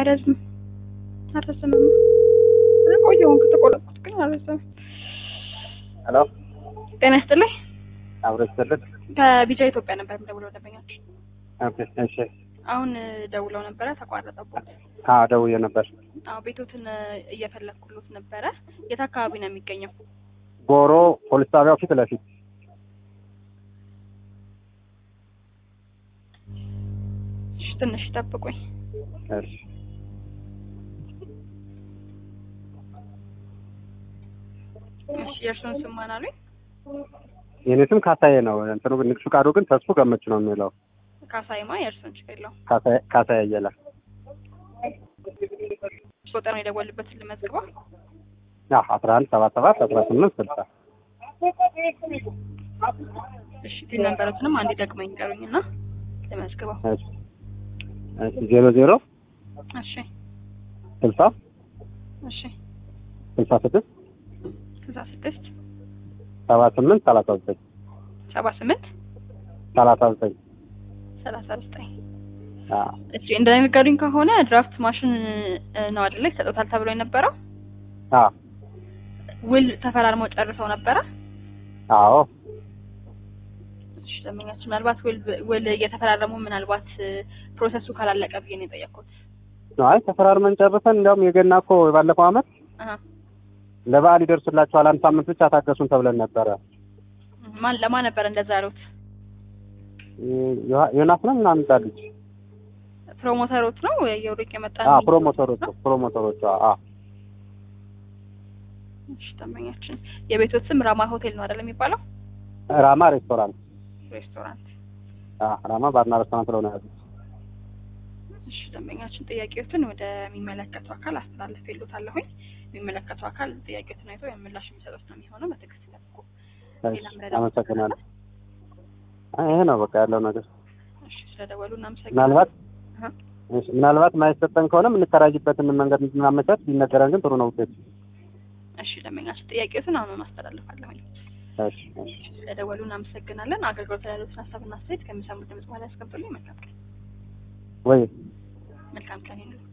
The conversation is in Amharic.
አይረዝም አልረዘመም። ቆየውን ከተቆረጥኩት ግን አልረዘመም። ሄሎ ጤና ይስጥልኝ። አብሮ ይስጥልኝ። ከቢጃ ኢትዮጵያ ነበር የምደውለው ደንበኛችን። ኦኬ እሺ። አሁን ደውለው ነበረ ተቋረጠቦት። አዎ ደውዬ ነበር። አዎ ቤቶትን እየፈለግኩሎት ነበረ። የት አካባቢ ነው የሚገኘው? ጎሮ ፖሊስ ጣቢያው ፊት ለፊት እሺ፣ ትንሽ ጠብቁኝ። እሺ። እሺ፣ የእርሱን ስም ማን አሉኝ? የኔ ስም ካሳዬ ነው። እንትኑ ግን ንግድ ፍቃዱ ግን ተስፉ ገመች ነው የሚለው። ካሳይማ የእርሱን ችግር የለውም። ካሳዬ ካሳዬ አየለ። ቁጥር ነው የደወልበትን ልመዝግበው። አዎ አስራ አንድ ሰባ ሰባት አስራ ስምንት ስልሳ እሺ ቲን ነበረትንም አንድ ደግመኝ ይቀሩኝና ልመዝግበው። እሺ እሺ ዜሮ ዜሮ እሺ ስልሳ እሺ ስልሳ ስድስት ስልሳ ስድስት ሰባ ስምንት ሰላሳ ዘጠኝ ሰባ ስምንት ሰላሳ ዘጠኝ ሰላሳ ዘጠኝ አዎ እሺ እንደነገሩኝ ከሆነ ድራፍት ማሽን ነው አይደለ ይሰጡታል ተብሎ የነበረው አዎ ውል ተፈራርመው ጨርሰው ነበረ። አዎ እሺ ደንበኛችን ምናልባት ውል ውል እየተፈራረሙ ምናልባት ፕሮሰሱ ካላለቀ ብዬ ነው የጠየቅኩት። አይ ተፈራርመን ጨርሰን እንዲያውም የገና እኮ ባለፈው አመት አሀ ለበዓል ይደርሱላችኋል አንድ ሳምንት ብቻ ታገሱን ተብለን ነበረ። ማን ለማን ነበር እንደዛ ያሉት? ዮ- ዮናስ ነው ምናምን እንዳለች ፕሮሞተሮች ነው የውርቅ የመጣ አዎ ፕሮሞተሮቹ ፕሮሞተሮቹ አዎ እሺ ደንበኛችን የቤቶት ስም ራማ ሆቴል ነው አይደል የሚባለው? ራማ ሬስቶራንት ሬስቶራንት። አዎ ራማ ባርና ሬስቶራንት ስለሆነ ያሉት እሺ ደንበኛችን ጥያቄዎትን ወደሚመለከተው አካል አስተላልፌልዎታለሁኝ። የሚመለከተው አካል ጥያቄዎትን አይቶ የምላሽ የሚሰጡት ነው የሚሆነው። በትዕግስት ይጠብቁ። ሌላ እሺ ምረዳ አመሰግናለሁ። አይ ይሄ ነው በቃ ያለው ነገር። እሺ ስለደወሉ እናመሰግናለን። ምናልባት አሀ። እሺ ምናልባት ማይሰጠን ከሆነ የምንከራይበትን መንገድ እንድናመቻች ቢነገረን ግን ጥሩ ነው ውጤት። እሺ ደንበኛችን ጥያቄዎትን አሁኑን አስተላልፋለሁኝ። እሺ እሺ ስለደወሉ እናመሰግናለን። አገልግሎት ላይ ያሉትን ሀሳብና አስተያየት ከሚሰሙት ድምጽ በኋላ ያስቀብሉኝ። መልካም ቀን። ወይ መልካም ቀን ይሁን።